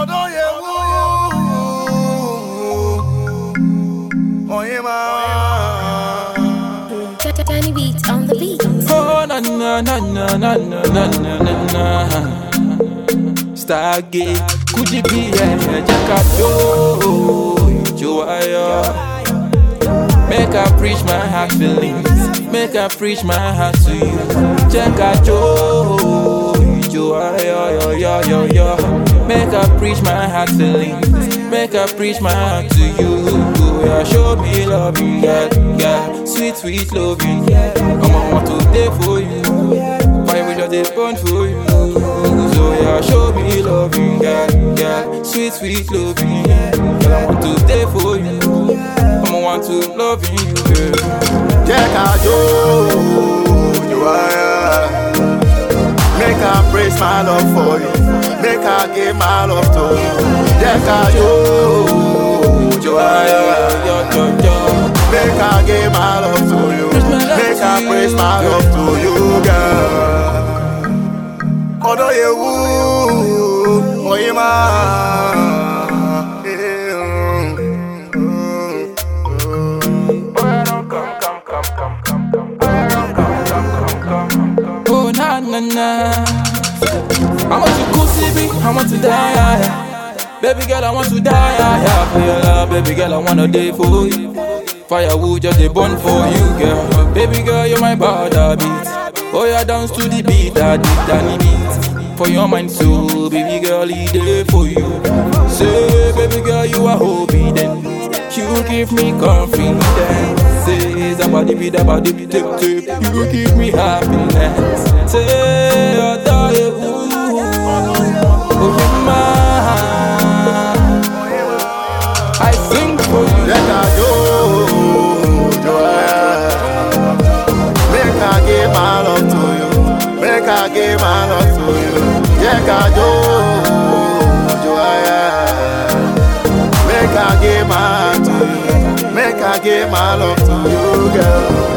ọdún yẹn wú. Oyin máa. Danny Beats on the beat. Oh na na na na na na na na na na Stargate Could it be a jacket Joe Make I preach my heart feelings Make I preach my heart to you Check out Joe Joe yo yo yo yo Make I preach my heart feelings Make I preach my heart to you yeah, Show me love you yeah, yeah. Sweet sweet love you yeah. Come on want to day for you Fire we just dey burn for you So yeah show me love you yeah, yeah. Sweet sweet love you yeah. Girl I want to day for you Come on want to love you girl Jẹ́ ká jó ojú ara. Make I praise my love for you. Make I give my love to you. Jẹ́ ká jó ojú ara. Make I give my love to you. Make I praise my love to you, girl. Ọ̀dọ̀ yẹn wú, oyin máa. Oh na na na I want to cool CB, I want to die yeah, yeah. Baby girl, I want to die yeah, yeah. For your love, baby girl, I wanna die for you Firewood just a burn for you, girl Baby girl, you're my body beat Oh yeah, dance to the beat, I did Danny beat For your mind, so baby girl, it there for you Say, baby girl, you are obedient You give me confidence Say, somebody be the body be tip tip You give me happiness Say, I die, ooh Oh, you mine I sing for you Jẹ́ ká jó ojú ara. Make I give my love to you. Make I give my love to you. Jẹ́ ká jó ojú ara. Make I give my heart to you. Make I give my love to you, girl.